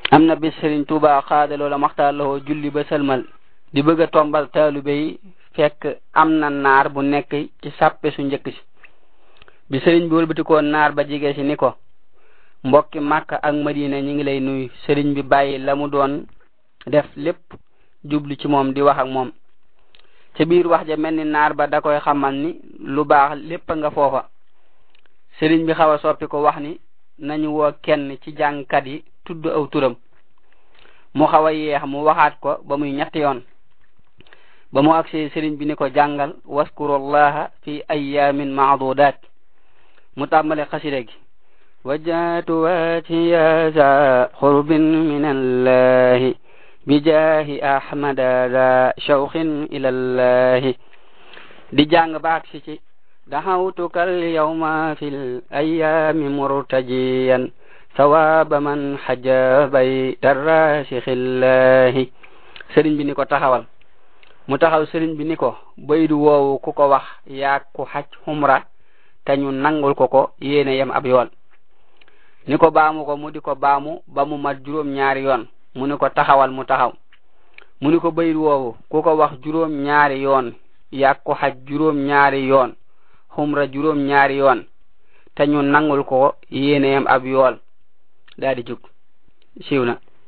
am na bis Sëriñ Tuuba xaadaloo la maxtaar lawoo julli ba sëlmal di bëgg a tombal taalube yi fekk am na naar bu nekk ci sàppe su njëkk si bi sëriñ bi wëlbatikoon naar ba jige si ni ko mbokki Màkka ak Madina ñi ngi lay nuyu sëriñ bi bàyyi la mu doon def lépp jublu ci moom di wax ak moom ca biir wax ja mel ni naar ba da koy xamal ni lu baax lépp nga foofa sëriñ bi xaw a soppi ko wax ni nañu woo kenn ci jàngkat yi tudd aw turam mu xaw a yeex mu waxaat ko ba muy ñetti yoon ba mu agsee sëriñ bi ni ko jàngal waskurullaha fi ayamin maadudat mu tàmbale xasida gi wajjatu wajhiya za xurbin min allahi bijaahi ahmada za shawqin ila allahi di jàng baak si ci daxawtuka alyawma fi l ayami murtajiyan sawaba man xaja bayta rasixillahi sëriñ bi ni ko taxawal mu taxaw sëriñ bi ni ko baydu woowu ku ko wax yaag ku xaj xumra te ñu nangul ko ko yéene yem ab yoon ni ko baamu ko mu di ko baamu ba mu mat juróom ñaari yoon mu ni ko taxawal mu taxaw mu ni ko baydu woowu ku ko wax juróom ñaari yoon yaag ku xaj juróom ñaari yoon xumra juróom ñaari yoon te ñu nangul ko yéene yem ab yool daal di jug siiw na